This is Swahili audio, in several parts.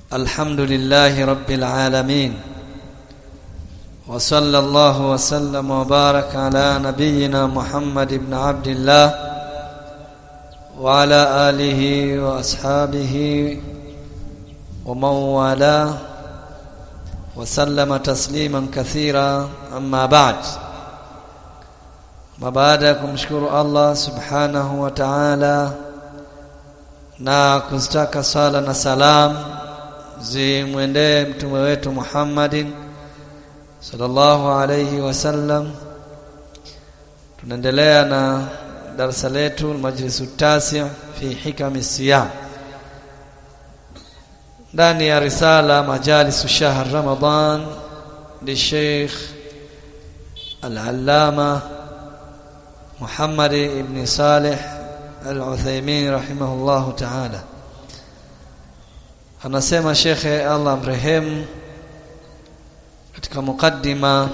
الحمد لله رب العالمين وصلى الله وسلم وبارك على نبينا محمد بن عبد الله وعلى آله وأصحابه ومن والاه وسلم تسليما كثيرا أما بعد ما baada ya kumshukuru Allah subhanahu wa ta'ala na kuzitaka sala na salam zimwendee mtume wetu Muhammadin sallallahu alayhi wasallam tunaendelea na darasa letu majlisu tasi fi hikami siyam ndani ya risala majalisu shahr ramadan li Sheikh al-Allama Muhammad ibn Saleh Al-Uthaymeen rahimahullahu ta'ala anasema shekhe Allah mrehemu katika mukaddima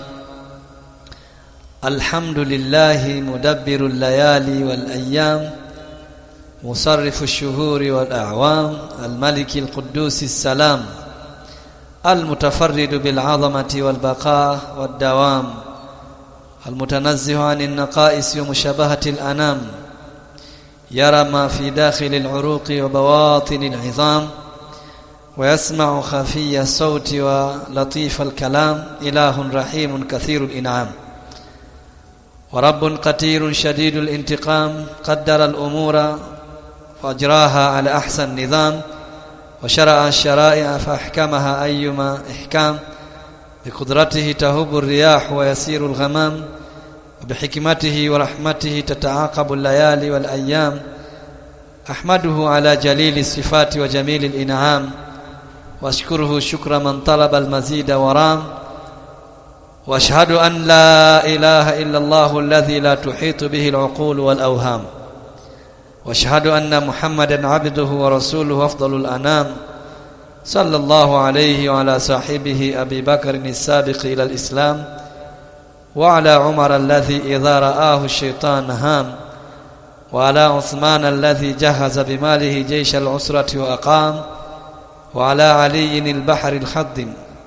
alhamdulillah mudabbiru layali wal ayyam musarrifu ash-shuhuri wal a'wam al-malik al-quddus as-salam المتفرد بالعظمة والبقاء والدوام المتنزه عن النقائص ومشابهة الأنام يرى ما في داخل العروق وبواطن العظام ويسمع خفي الصوت ولطيف الكلام إله رحيم كثير الإنعام ورب قتير شديد الانتقام قدر الأمور وأجراها على أحسن نظام وشرع الشرائع فأحكمها أيما إحكام بقدرته تهب الرياح ويسير الغمام وبحكمته ورحمته تتعاقب الليالي والأيام أحمده على جليل الصفات وجميل الإنعام واشكره شكر من طلب المزيد ورام واشهد أن لا إله إلا الله الذي لا تحيط به العقول والأوهام واشهد أن محمدا عبده ورسوله أفضل الأنام صلى الله عليه وعلى صاحبه أبي بكر السابق إلى الإسلام وعلى عمر الذي إذا رآه الشيطان هام وعلى عثمان الذي جهز بماله جيش العسرة وأقام وعلى علي البحر الخضم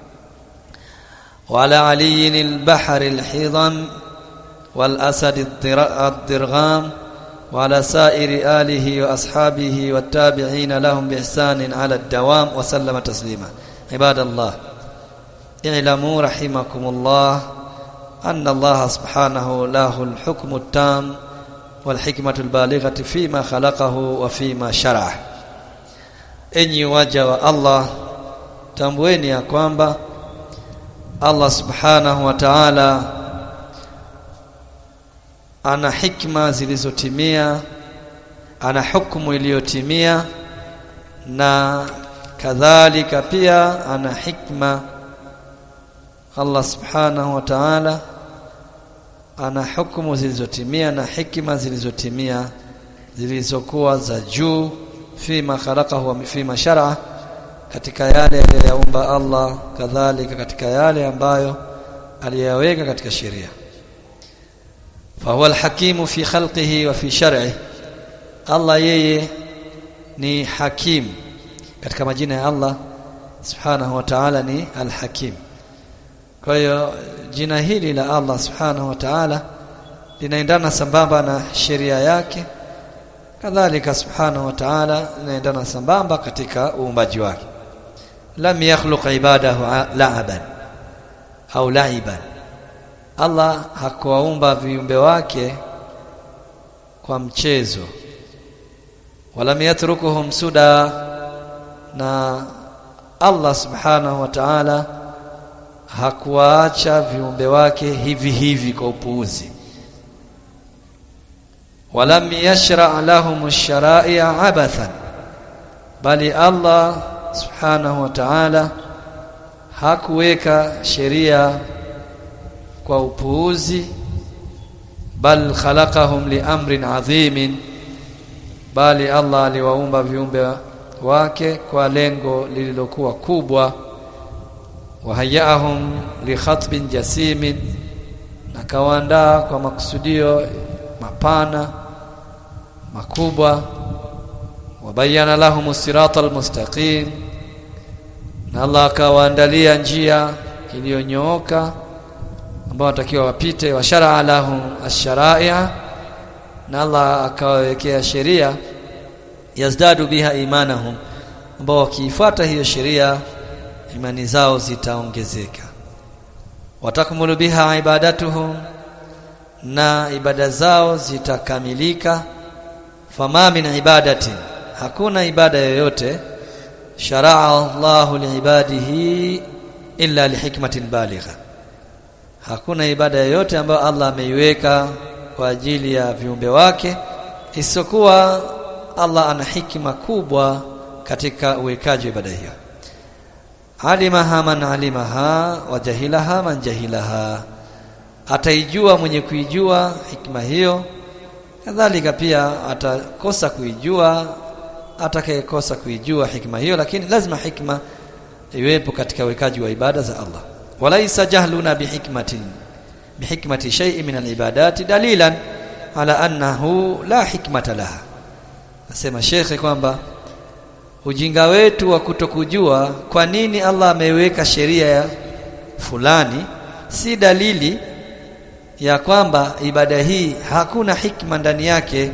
وعلى علي البحر الحضم والأسد الضرغام وعلى سائر آله وأصحابه والتابعين لهم بإحسان على الدوام وسلم تسليما عباد الله اعلموا رحمكم الله أن الله سبحانه له الحكم التام والحكمة البالغة فيما خلقه وفيما شرعه enyi waja wa Allah tambueni ya kwamba Allah subhanahu wa ta'ala ana hikma zilizotimia ana hukumu iliyotimia na kadhalika pia ana hikma Allah subhanahu wa ta'ala ana hukumu zilizotimia na hikma zilizotimia zilizokuwa za juu fima khalaqahu wa fima shar'a katika yale aliyoyaumba Allah kadhalika katika yale ambayo aliyaweka katika sheria fahuwa alhakimu fi khalqihi wa fi shar'i Allah yeye ni hakim katika majina ya Allah subhanahu wa ta'ala ni alhakim kwa hiyo jina hili la Allah subhanahu wa ta'ala linaendana sambamba na sheria yake kadhalika subhanahu wa ta'ala inaendana sambamba katika uumbaji wake lam yakhluq ibadahu la'aban au la'iban Allah hakuwaumba viumbe wake kwa mchezo walam yatrukuhum suda na Allah subhanahu wa ta'ala hakuwaacha viumbe wake hivi hivi kwa upuuzi walam yashra' lahum ash-shara'i'a abathan bali Allah subhanahu wa ta'ala hakuweka sheria kwa upuuzi bal khalaqahum li amrin adhimin bali Allah aliwaumba viumbe wake kwa lengo lililokuwa kubwa wahayaahum li khatbin jasimin na kawaandaa kwa makusudio mapana makubwa wabayana lahum sirata almustaqim na Allah akawaandalia njia iliyonyooka ambao watakiwa wapite wa shar'a lahum ash-shara'i'a na Allah akawawekea sheria yazdadu biha imanahum ambao wakiifuata hiyo sheria imani zao zitaongezeka watakmulu biha ibadatuhum na ibada zao zitakamilika fama min ibadatin hakuna ibada yoyote sharaa Allahu liibadihi illa lihikmatin baligha hakuna ibada yoyote ambayo Allah ameiweka kwa ajili ya viumbe wake isipokuwa Allah ana hikima kubwa katika uwekaji wa ibada hiyo alimaha man alimaha wa jahilaha man jahilaha ataijua mwenye kuijua hikma hiyo kadhalika pia atakosa kuijua atakayekosa kuijua hikma hiyo lakini lazima hikma iwepo katika uwekaji wa ibada za Allah walaisa jahluna bihikmatin bihikmati shay'in min alibadati dalilan ala annahu la hikmata laha nasema shekhe kwamba ujinga wetu wa kutokujua kwa nini Allah ameweka sheria ya fulani si dalili ya kwamba ibada hii hakuna hikma ndani yake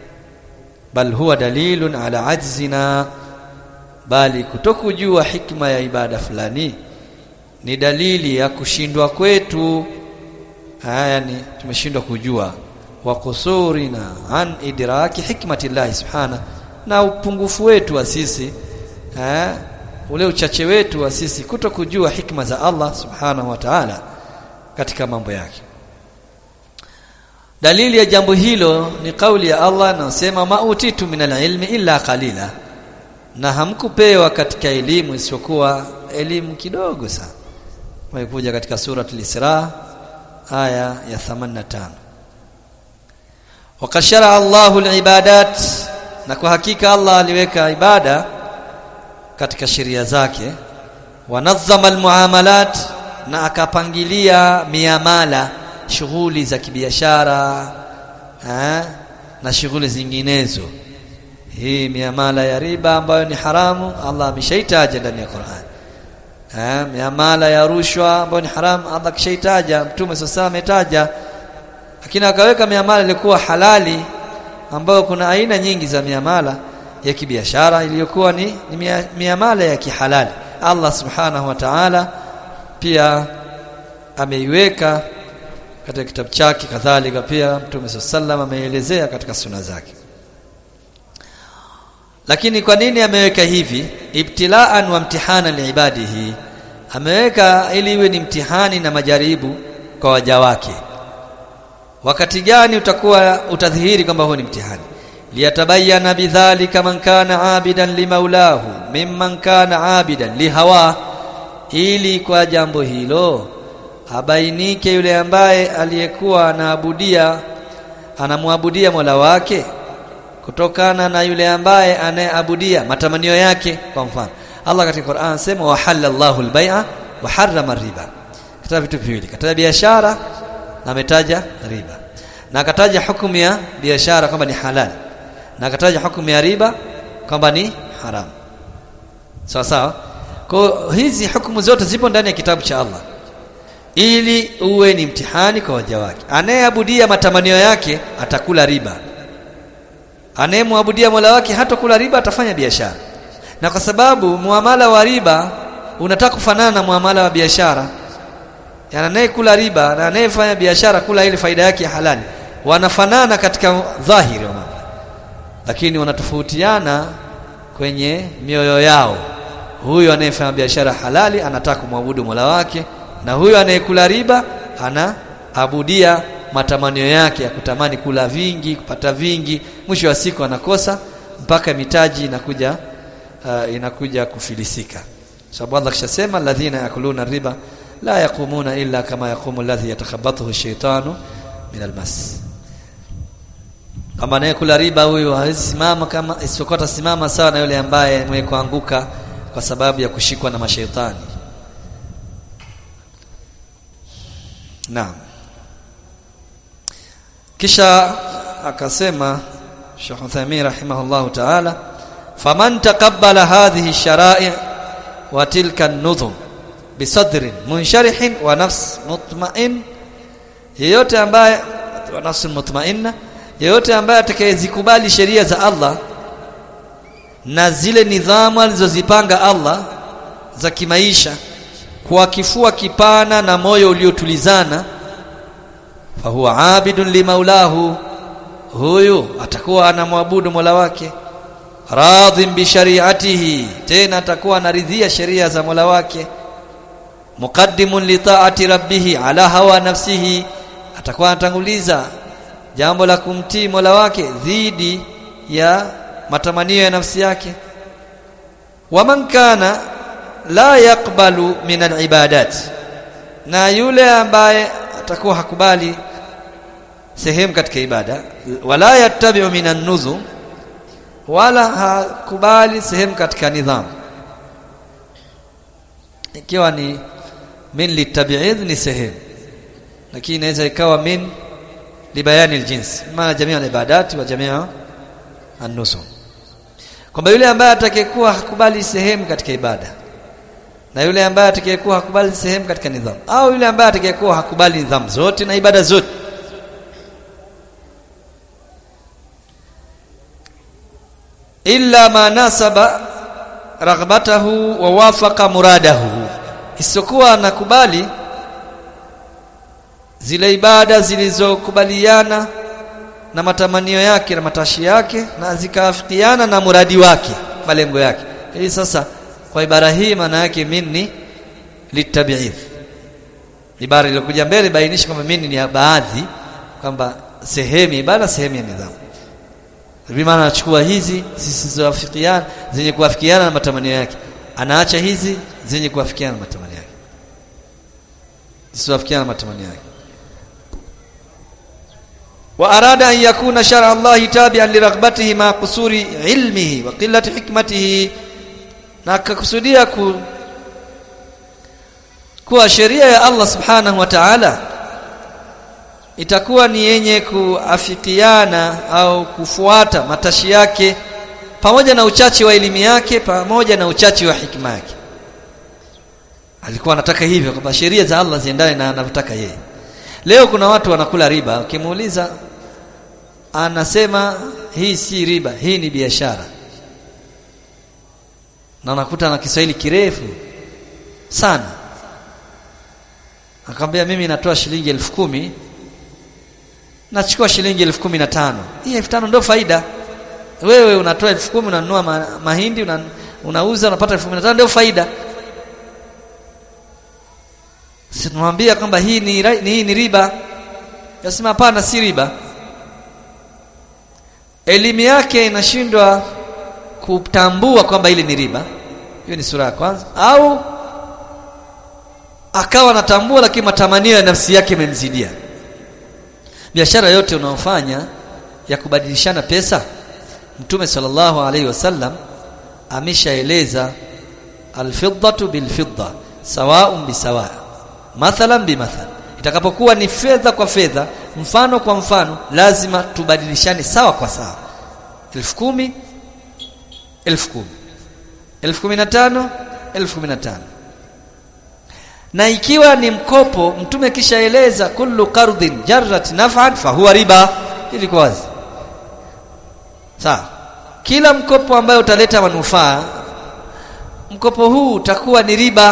bal huwa dalilun ala ajzina bali kutokujua hikma ya ibada fulani ni dalili ya kushindwa kwetu haya ni tumeshindwa kujua wa kusurina an idraki hikmati llahi subhana na upungufu wetu wa sisi eh, ule uchache wetu wa sisi kuto kujua hikma za Allah subhanahu wa ta'ala katika mambo yake dalili ya jambo hilo ni kauli ya Allah anasema mautitu minal ilmi illa qalila na hamkupewa katika elimu isiyokuwa elimu kidogo sana imekuja katika surat al-Isra aya ya 85 wakashara Allahu al-ibadat na kwa hakika Allah aliweka ibada katika sheria zake wanazzama al-muamalat na akapangilia miamala shughuli za kibiashara na shughuli zinginezo hii miamala ya riba ambayo ni haramu Allah ameshaitaja ndani ya Qur'an eh miamala ya rushwa ambayo ni haramu Allah kishaitaja mtume sasa ametaja lakini akaweka miamala ilikuwa halali ambayo kuna aina nyingi za miamala ya kibiashara iliyokuwa ni, ni miamala ya kihalali Allah subhanahu wa ta'ala pia ameiweka katika kitabu chake kadhalika pia Mtume sallam ameelezea katika suna zake lakini kwa nini ameweka hivi ibtilaan wa mtihana liibadihi ameweka ili iwe ni mtihani na majaribu kwa waja wake wakati gani utakuwa utadhihiri kwamba huo ni mtihani liyatabayana bidhalika man kana abidan limaulahu mimman kana abidan lihawa ili kwa jambo hilo abainike yule ambaye aliyekuwa anaabudia anamwabudia Mola wake kutokana na yule ambaye anayeabudia matamanio yake kwa mfano Allah katika Qur'an anasema wa halallahu al-bai'a wa harrama riba kataja vitu viwili kataja biashara na ametaja riba na akataja hukumu ya biashara kwamba ni halali na akataja hukumu ya riba kwamba ni haramu sawa sawa kwa hizi hukumu zote zipo ndani ya kitabu cha Allah ili uwe ni mtihani kwa waja wake anayeabudia matamanio yake atakula riba anayemwabudia Mola wake hatakula riba atafanya biashara na kwa sababu muamala wa riba unataka kufanana na muamala wa biashara yani anayekula riba na anayefanya biashara kula ile faida yake ya halali wanafanana katika dhahiri wa mambo lakini wanatofautiana kwenye mioyo yao huyu anayefanya biashara halali anataka kumwabudu Mola wake na huyu anayekula riba anaabudia matamanio yake ya kutamani kula vingi kupata vingi mwisho wa siku anakosa mpaka mitaji inakuja uh, inakuja kufilisika sababu Allah kishasema alladhina yakuluna riba la yaqumuna illa kama yaqumu alladhi yatakhabbathu ash-shaytanu min almas kama anayekula riba huyu hawezi simama kama isipokuwa simama sawa na yule ambaye mwenye kuanguka kwa sababu ya kushikwa na mashaitani Naam. Kisha akasema Sheikh Uthaymeen rahimahullahu ta'ala faman taqabbala hadhihi shara'i wa tilka nudhum bisadrin munsharihin wa nafs mutmain yeyote ambaye wa nafsi mutmainna yeyote ambaye atakayezikubali sheria za Allah na zile nidhamu alizozipanga Allah za kimaisha kwa kifua kipana na moyo uliotulizana fahuwa abidun limaulahu huyu atakuwa anamwabudu Mola wake radhin bi shari'atihi tena atakuwa anaridhia sheria za Mola wake muqaddimun li ta'ati rabbih ala hawa nafsihi atakuwa anatanguliza jambo la kumtii Mola wake dhidi ya matamanio ya nafsi yake waman kana la yakbalu min alibadat na yule ambaye atakuwa hakubali sehemu katika ibada wala yattabi'u min an-nuzum wala hakubali sehemu katika nidhamu ikiwa ni min litabi'idh ni sehemu lakini inaweza ikawa min libayani aljins maana jamii al-ibadat wa jamii an-nuzum kwamba yule ambaye atakayekuwa hakubali sehemu katika ibada na yule ambaye atakayekuwa hakubali sehemu katika nidhamu au yule ambaye atakayekuwa hakubali nidhamu zote na ibada zote illa ma nasaba raghbatahu wa wafaqa muradahu isiyokuwa anakubali zile ibada zilizokubaliana na matamanio yake na matashi yake na zikaafikiana na muradi wake malengo yake hii sasa kwa ibara hii maana yake minni litabi'idh ibara iliyokuja mbele bainisha kwamba minni ni baadhi kwamba sehemu ibada sehemu ya nidhamu bimaana anachukua hizi zisizoafikiana zenye kuafikiana na matamanio yake anaacha hizi zenye kuafikiana na matamanio yake zisizoafikiana na matamanio yake wa arada an yakuna shar'a Allah tabi'an li raghbatihi ma qusuri ilmihi wa qillati hikmatihi na akakusudia ku kuwa sheria ya Allah subhanahu wa ta'ala itakuwa ni yenye kuafikiana au kufuata matashi yake pamoja na uchache wa elimu yake pamoja na uchache wa hikima yake alikuwa anataka hivyo kwamba sheria za Allah ziendane na anavyotaka yeye leo kuna watu wanakula riba ukimuuliza anasema hii si riba hii ni biashara na unakuta na Kiswahili kirefu sana akamwambia mimi natoa shilingi elfu kumi nachukua shilingi elfu kumi na tano hii elfu tano ndio faida wewe unatoa elfu kumi unanunua ma mahindi una, unauza unapata elfu kumi na tano ndio faida sinamwambia kwamba hii ni, ni, hii ni riba yasema hapana si riba elimu yake inashindwa kutambua kwamba ile ni riba hiyo ni sura ya kwanza au akawa anatambua lakini matamanio ya nafsi yake yamemzidia biashara yote unaofanya ya kubadilishana pesa mtume sallallahu alaihi wasallam ameshaeleza alfiddatu bilfidda sawa'un bisawa mathalan bimathal itakapokuwa ni fedha kwa fedha mfano kwa mfano lazima tubadilishane sawa kwa sawa elfu kumi elfu kumi elfu kumi na tano elfu kumi na tano na ikiwa ni mkopo mtume kishaeleza kullu qardin jarrat naf'an fahuwa riba ilikuwa wazi sawa kila mkopo ambayo utaleta manufaa mkopo huu utakuwa ni riba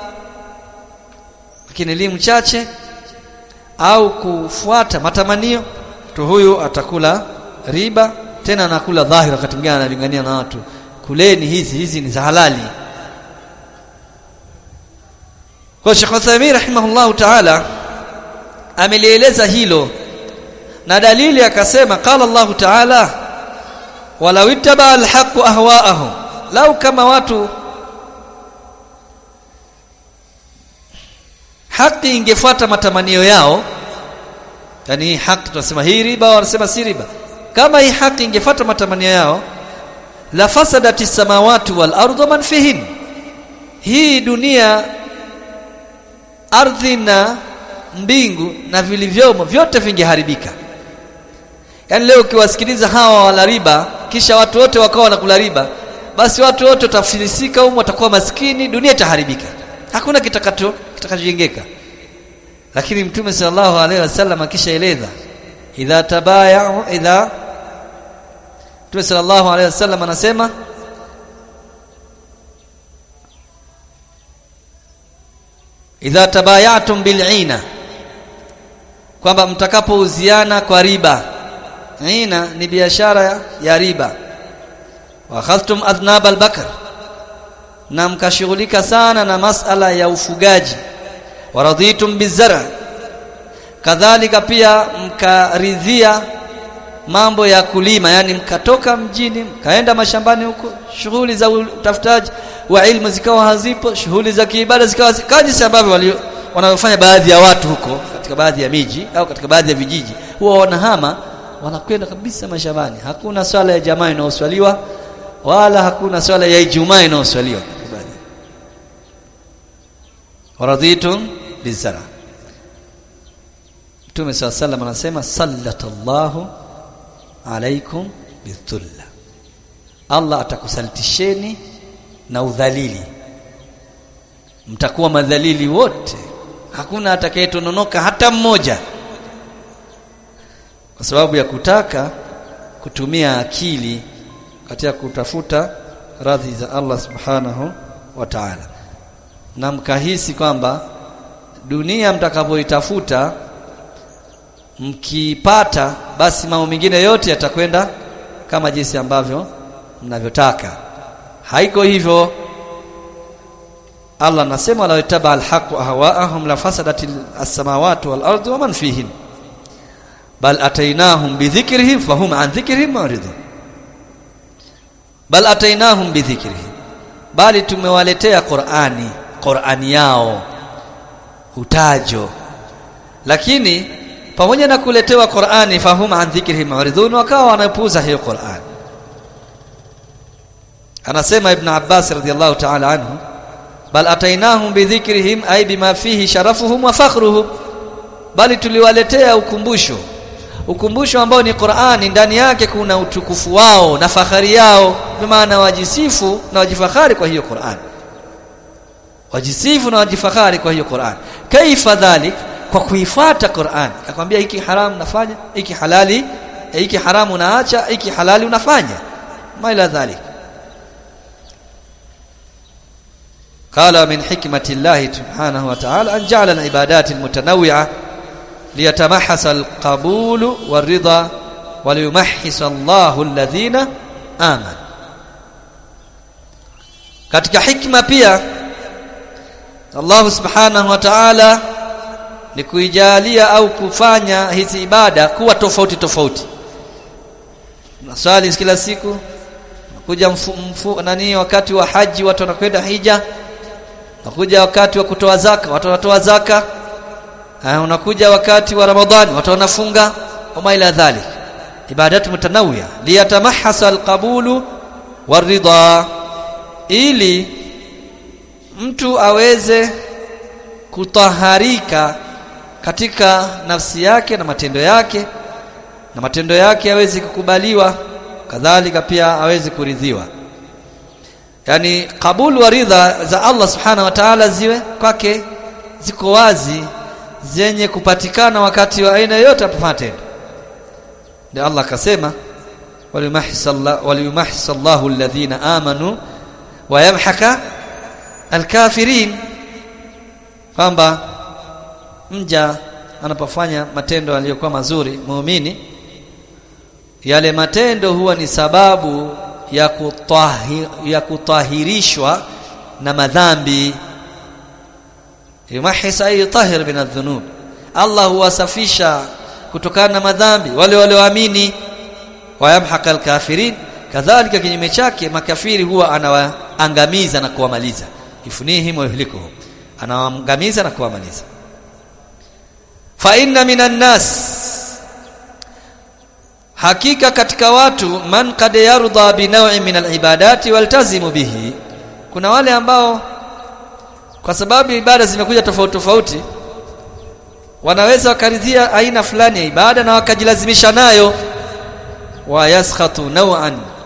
lakini elimu chache au kufuata matamanio mtu huyu atakula riba tena anakula dhahiri wakati mwingine analingania na watu kuleni hizi hizi ni za halali kwa Sheikh Uthaymeen rahimahullahu ta'ala amelieleza hilo na dalili akasema qala Allah ta'ala walau ittaba alhaq ahwa'ahum lau kama watu haki ingefuata matamanio yao yani haki tunasema hii riba wanasema si riba kama hii haki ingefuata matamanio yao la fasadati samawati wal ardu man fihin hii dunia ardhi na mbingu na vilivyomo vyote vingeharibika yaani leo ukiwasikiliza hawa wala riba kisha watu wote wakawa wanakula riba basi watu wote watafilisika humu watakuwa maskini dunia itaharibika hakuna kitakacho kitakachojengeka lakini mtume sallallahu alaihi wasallam akishaeleza idha tabaya'u idha mtume sallallahu alaihi wasallam anasema idha tabayatum bil'ina kwamba mtakapouziana kwa riba ina ni biashara ya riba wa akhadhtum adnab al-bakr na mkashughulika sana na masala ya ufugaji waraditum bizara kadhalika pia mkaridhia mambo ya kulima yani mkatoka mjini mkaenda mashambani huko shughuli za utafutaji wa ilmu zikawa hazipo shughuli za kiibada zikawa kaji ambavyo wanaofanya baadhi ya watu huko katika baadhi ya miji au katika baadhi ya vijiji huwa wanahama wanakwenda kabisa mashambani hakuna swala ya jamaa inayoswaliwa wala hakuna swala ya Ijumaa inayoswaliwa waraditum bizara Mtume صلى الله عليه anasema sallatallahu alaikum bidhulla Allah atakusalitisheni na udhalili mtakuwa madhalili wote hakuna atakayetononoka hata mmoja kwa sababu ya kutaka kutumia akili katika kutafuta radhi za Allah subhanahu wa ta'ala na mkahisi kwamba dunia mtakavyoitafuta mkipata basi mambo mengine yote yatakwenda kama jinsi ambavyo mnavyotaka haiko hivyo Allah anasema la itaba alhaq ahwaahum la fasadati as-samawati wal ardu wa man fihin bal atainahum bidhikrihim fahum an dhikrihim muridun bal atainahum bidhikrihim bali tumewaletea Qur'ani Qur'ani yao utajo lakini pamoja na kuletewa Qur'ani fahum an dhikrihim muridun wakawa wanapuuza hiyo Qur'ani anasema ibn Abbas radiyallahu ta'ala anhu bal atainahum bidhikrihim ay bima fihi sharafuhum wa fakhruhum bali tuliwaletea ukumbusho ukumbusho ambao ni Qur'ani ndani yake kuna utukufu wao na fahari yao kwa maana wajisifu na wajifahari kwa hiyo Qur'ani wajisifu na wajifahari kwa hiyo Qur'an kaifa dhalik kwa kuifuata Qur'an akwambia hiki haramu nafanya hiki halali hiki haramu naacha hiki halali unafanya ma ila dhalik قال من حكمة الله سبحانه وتعالى أن جعل العبادات المتنوعة ليتمحص القبول والرضا وليمحص الله الذين آمنوا katika hikma pia Allah subhanahu wa ta'ala ni kuijalia au kufanya hizi ibada kuwa tofauti tofauti naswali kila siku kuja mfu, mfu, nani wakati wa haji watu wanakwenda hija unakuja wakati wa kutoa zaka watu wanatoa zaka uh, unakuja wakati wa ramadhani watu wanafunga wama ila dhalik ibadatu mutanawia liyatamahasa alqabulu waridha ili mtu aweze kutaharika katika nafsi yake na matendo yake na matendo yake aweze kukubaliwa kadhalika pia aweze kuridhiwa yani kabul wa ridha za Allah subhanahu wa ta'ala ziwe kwake ziko wazi zenye kupatikana wakati wa aina yote apofanya tendo ndio Allah akasema waliyumahhis Allahu alladhina amanu wa yamhaka alkafirin kwamba mja anapofanya matendo aliyokuwa mazuri muumini yale matendo huwa ni sababu ya, kutahir, ya kutahirishwa na madhambi yumahis ay tahir min adh-dhunub Allah huwasafisha kutokana na madhambi wale walioamini wayamhaka alkafirin kadhalika kinyume chake makafiri huwa anawaangamiza na kuwamaliza ifunihim wa yuhlikuhum anawaangamiza na kuwamaliza fa inna minan nas hakika katika watu man kad yarda bi naw'in min alibadati waltazimu bihi kuna wale ambao kwa sababu ibada zimekuja tofauti tofauti wanaweza wakaridhia aina fulani ya ibada na wakajilazimisha nayo wa yaskhatu naw'an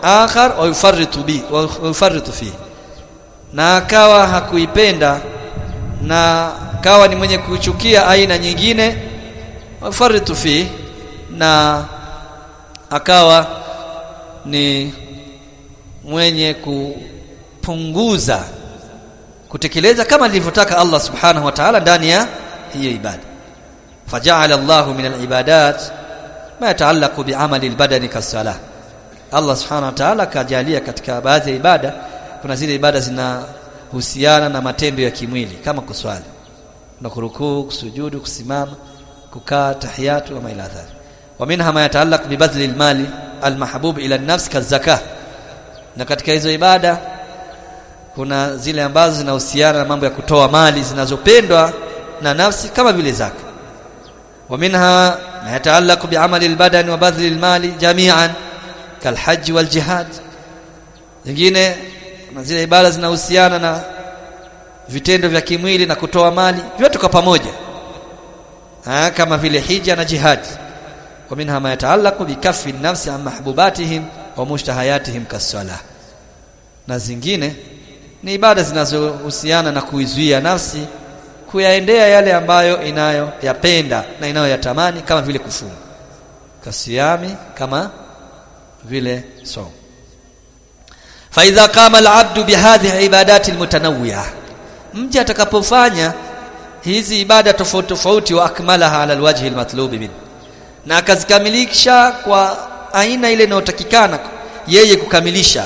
akhar wa yufarritu bi wa yufarritu fi na akawa hakuipenda na akawa ni mwenye kuchukia aina nyingine wa yufarritu fi na akawa ni mwenye kupunguza kutekeleza kama alivyotaka Allah subhanahu wa ta'ala ndani ya hiyo ibada faja'ala Allah min al-ibadat ma yata'allaqu bi'amali al-badani kas-salah Allah subhanahu wa ta'ala kajalia katika baadhi ya ibada kuna zile ibada zinahusiana na matendo ya kimwili kama kuswali na kurukuu kusujudu kusimama kukaa tahiyatu wa ila dhalik wa minha ma yata'allaq bi badli al-mali al-mahbub ila an-nafs kaz-zakah na katika hizo ibada kuna zile ambazo zinahusiana na mambo ya kutoa mali zinazopendwa na nafsi kama vile zaka wa minha ma yataallaqu bi'amali al-badan wa badli al-mali jami'an kalhajj wal jihad zingine kuna zile ibada zinahusiana na vitendo vya kimwili na kutoa mali vyote kwa pamoja ha, kama vile hija na jihad wa minha ma yataallaqu bikaffi an-nafsi an mahbubatihim wa mushtahayatihim kas-salah na zingine ni ibada zinazohusiana na kuizuia nafsi kuyaendea yale ambayo inayoyapenda na inayoyatamani kama vile kufunga kasiyami kama vile so فاذا قام العبد بهذه العبادات المتنوعه mja atakapofanya hizi ibada tofauti tofauti wa akmalaha ala alwajhi almatlub min na akazikamilisha kwa aina ile inayotakikana yeye kukamilisha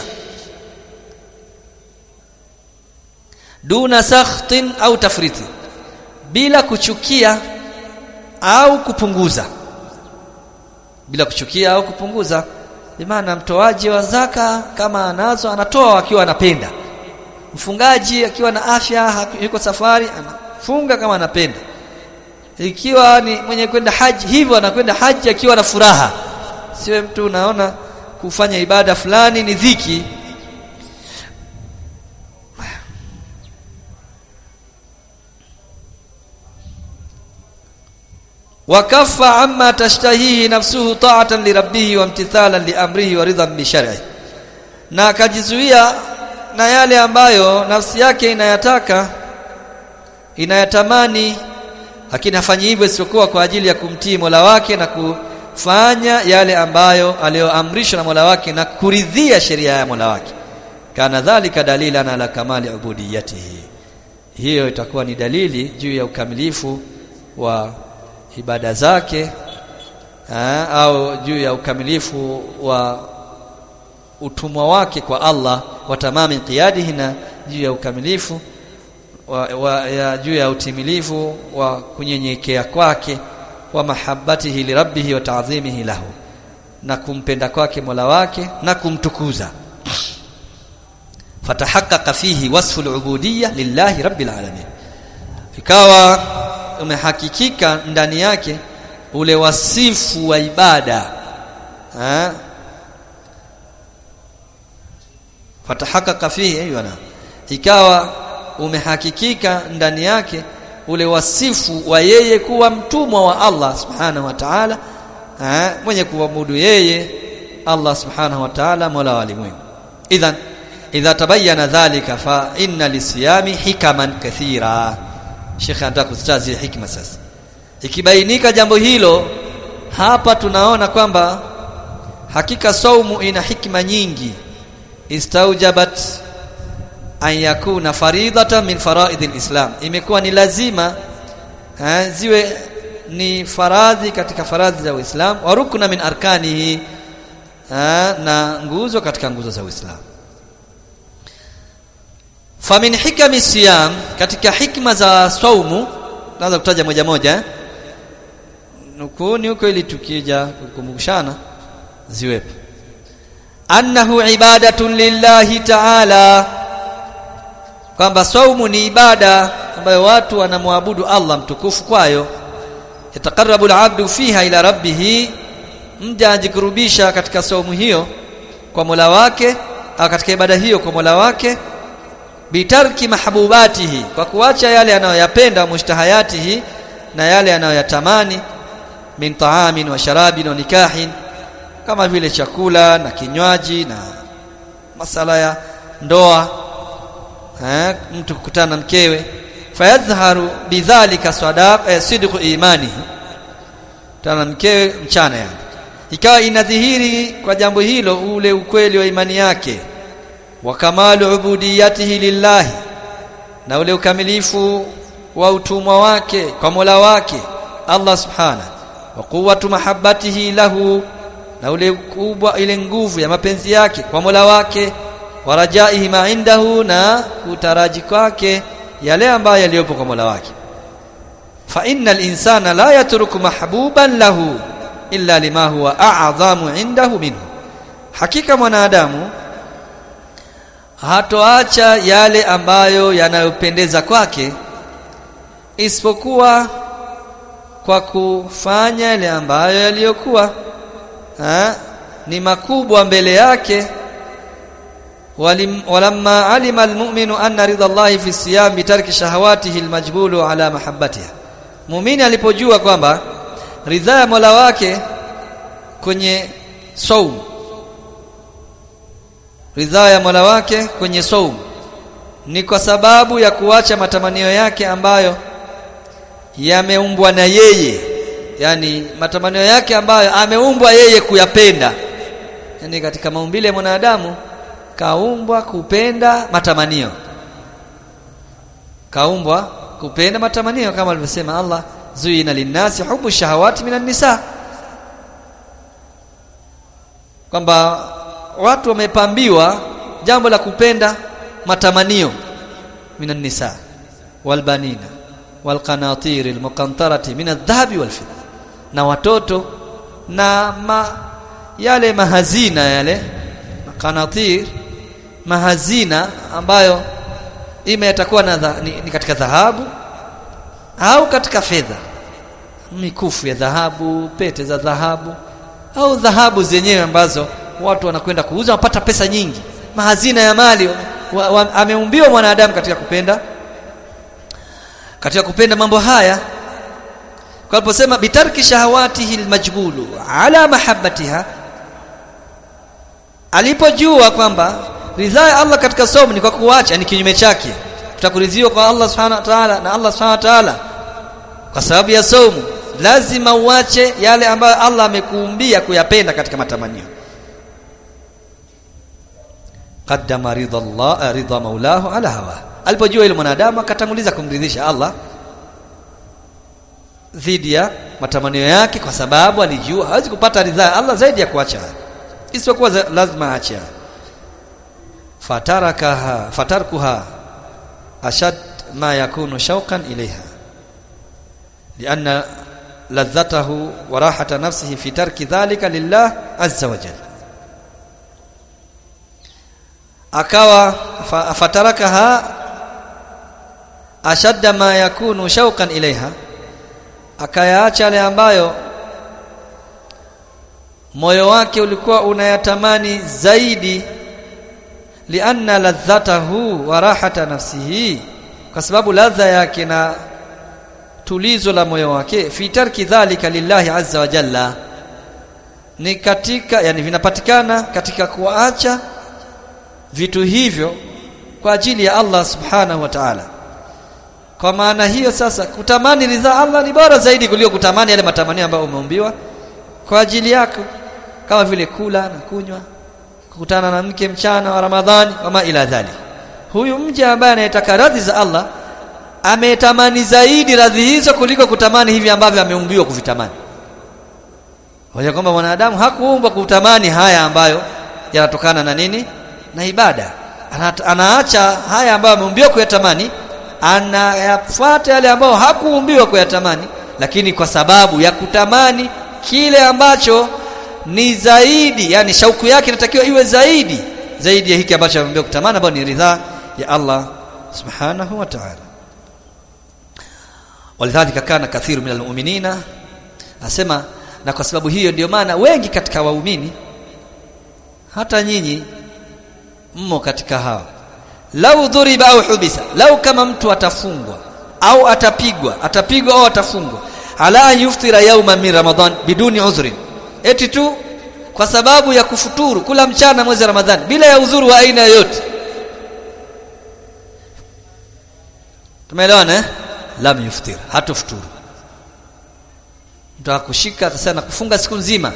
duna sakhtin au tafriti bila kuchukia au kupunguza bila kuchukia au kupunguza bimaana mtoaji wa zaka kama anazo anatoa akiwa anapenda mfungaji akiwa na afya yuko safari anafunga kama anapenda ikiwa ni mwenye kwenda haji hivyo anakwenda haji akiwa na furaha siwe mtu unaona kufanya ibada fulani ni dhiki wakaffa amma tashtahihi nafsuhu ta'atan lirabbih wa imtithalan liamrihi wa ridhan bi shar'i na akajizuia na yale ambayo nafsi yake inayataka inayatamani lakini hafanyi hivyo isipokuwa kwa ajili ya kumtii Mola wake na kufanya yale ambayo aliyoamrishwa na Mola wake na kuridhia sheria ya Mola wake kana dhalika dalilan ala kamali ubudiyatihi hiyo itakuwa ni dalili juu ya ukamilifu wa ibada zake ha, au juu ya ukamilifu wa utumwa wake kwa Allah wa tamami qiyadihi na juu ya ukamilifu wa, wa, ya juu ya utimilifu wa kunyenyekea kwake wa mahabbatihi lirabbihi wa ta'dhimihi lahu na kumpenda kwake Mola wake na kumtukuza fatahaqqaqa fihi wasfu al-ubudiyya lillahi rabbil alamin ikawa umehakikika ndani yake ule wasifu wa ibada ha? fatahakaka fihi aywana ikawa umehakikika ndani yake ule wasifu wa yeye kuwa mtumwa wa Allah subhanahu wa ta'ala mwenye kuabudu yeye Allah subhanahu wa ta'ala mola wa ulimwengu idhan idha tabayyana dhalika fa inna lisiyami hikaman kathira Sheikh anataka kuzitaja hikma sasa ikibainika jambo hilo hapa tunaona kwamba hakika saumu ina hikma nyingi istaujabat an yakuna faridatan min faraid alislam imekuwa ni lazima ha, ziwe ni faradhi katika faradhi za Uislamu wa rukna min arkanihi ha, na nguzo katika nguzo za Uislamu famin hikami siyam katika hikma za saumu naanza kutaja moja moja eh? nukuni huko ili tukija kukumbushana ziwepo annahu ibadatun lillahi ta'ala kwamba saumu ni ibada ambayo watu wanamwabudu Allah mtukufu kwayo yataqarrabu al-'abdu fiha ila rabbih mja ajikurubisha katika saumu hiyo kwa Mola wake au katika ibada hiyo kwa Mola wake bitarki mahbubatihi kwa kuacha yale anayoyapenda mushtahayatihi na yale anayoyatamani min taamin wa sharabin wa nikahin kama vile chakula na kinywaji na masala ya ndoa eh, mtu kukutana na mkewe fayadhharu bidhalika sadaq eh, sidqu imani tana mkewe mchana yani ikawa inadhihiri kwa jambo hilo ule ukweli wa imani yake wa kamalu ubudiyatihi lillahi na ule ukamilifu wa utumwa wake kwa Mola wake Allah subhana wa quwwatu mahabbatihi lahu na ule kubwa ile nguvu ya mapenzi yake kwa Mola wake wa rajaihi ma indahu na kutaraji kwake yale ambayo yaliyopo kwa Mola wake fa innal insana la yatruku mahbuban lahu illa lima huwa a'zamu indahu minhu hakika mwanadamu hatoacha yale ambayo yanayopendeza kwake isipokuwa kwa kufanya yale ambayo yaliyokuwa ni makubwa mbele yake walamma alima almu'minu anna ridha Allahi fi siyam bitarki shahawatihi almajbulu ala mahabbatiha muumini alipojua kwamba ridha ya Mola wake kwenye saum ridha ya Mola wake kwenye saum ni kwa sababu ya kuacha matamanio yake ambayo yameumbwa na yeye yani matamanio yake ambayo ameumbwa yeye kuyapenda yani katika maumbile ya mwanadamu kaumbwa kupenda matamanio kaumbwa kupenda matamanio kama alivyosema Allah zuina linnasi hubu shahawati minan nisa kwamba watu wamepambiwa jambo la kupenda matamanio minan nisa walbanina walqanatir almuqantarati min adh-dhahabi walfidda na watoto na ma, yale mahazina yale qanatir mahazina ambayo ima yatakuwa na dha, ni, ni katika dhahabu au katika fedha mikufu ya dhahabu pete za dhahabu au dhahabu zenyewe ambazo watu wanakwenda kuuza wapata pesa nyingi mahazina ya mali wa, wa, ameumbiwa mwanadamu katika kupenda katika kupenda mambo haya kwa aliposema bitarki shahawatihi almajbulu ala mahabbatiha alipojua kwamba ridhaa ya Allah katika somo ni kwa kuacha ni kinyume chake tutakuridhiwa kwa Allah subhanahu wa ta'ala na Allah subhanahu wa ta'ala kwa sababu ya somo lazima uache yale ambayo Allah amekuumbia kuyapenda katika matamanio qaddama ridha Allah ridha maulahu ala hawa alipojua ile mwanadamu akatanguliza kumridhisha Allah dhidi ya matamanio yake kwa sababu alijua hawezi kupata ridhaa Allah zaidi ya kuacha isipokuwa lazima aache fatarakaha fatarkuha ashad ma yakunu shauqan ilaiha lianna ladhatahu wa rahata nafsihi fi tarki dhalika lillah azza wa jalla akawa fatarakaha ashadda ma yakunu shauqan ilaiha akayaacha yale ambayo moyo wake ulikuwa unayatamani zaidi lianna ladhatahu wa rahata nafsihi kwa sababu ladha yake na tulizo la moyo wake fi tarki dhalika lillahi azza wa jalla ni katika yani vinapatikana katika kuacha vitu hivyo kwa ajili ya Allah subhanahu wa ta'ala kwa maana hiyo sasa kutamani ridhaa Allah ni bora zaidi kuliko kutamani yale matamanio ambayo umeumbiwa kwa ajili yako kama vile kula na kunywa kukutana na mke mchana wa Ramadhani kama ila dhali huyu mja ambaye anayetaka radhi za Allah ametamani zaidi radhi hizo kuliko kutamani hivi ambavyo ameumbiwa kuvitamani hoja kwamba mwanadamu hakuumbwa kutamani haya ambayo yanatokana na nini na ibada Ana, anaacha haya ambayo ameumbiwa kuyatamani anayafuata yale ambayo hakuumbiwa kuyatamani lakini kwa sababu ya kutamani kile ambacho ni zaidi yani shauku yake inatakiwa iwe zaidi zaidi ya hiki ambacho ameambiwa kutamani ambayo ni ridhaa ya Allah subhanahu wa ta'ala walidhalika kana kathiru minal mu'minina asema na kwa sababu hiyo ndio maana wengi katika waumini hata nyinyi mmo katika hawa lau dhuriba au hubisa lau kama mtu atafungwa au atapigwa atapigwa au atafungwa ala yuftira yauma min ramadan biduni udhrin eti tu kwa sababu ya kufuturu kula mchana mwezi wa Ramadhani bila ya udhuru wa aina yoyote tumeelewana eh lam yuftir hatufuturu mtu akushika akasema kufunga siku nzima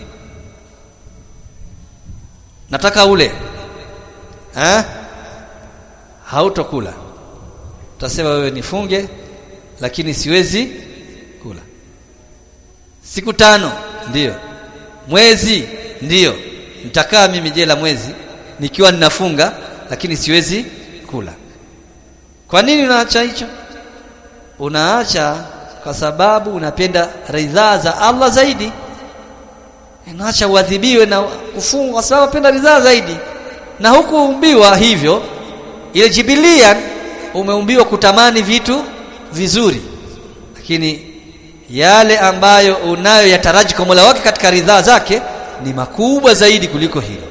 nataka ule eh hautokula utasema wewe nifunge lakini siwezi kula siku tano ndiyo mwezi ndiyo nitakaa mimi jela mwezi nikiwa ninafunga lakini siwezi kula kwa nini unaacha hicho unaacha kwa sababu unapenda ridhaa za Allah zaidi unaacha uadhibiwe na kufungwa kwa sababu unapenda ridhaa zaidi na huku umbiwa hivyo ile jibilia umeumbiwa kutamani vitu vizuri lakini yale ambayo unayo yataraji kwa Mola wake katika ridhaa zake ni makubwa zaidi kuliko hilo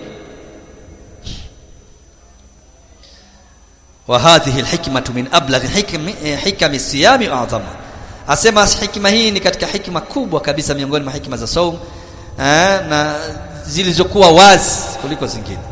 wa hadhihi alhikmatu min ablagh hikmi hikami siyami a'zama asema hikima hii ni katika hikima kubwa kabisa miongoni mwa hikima za saum na zilizokuwa wazi kuliko zingine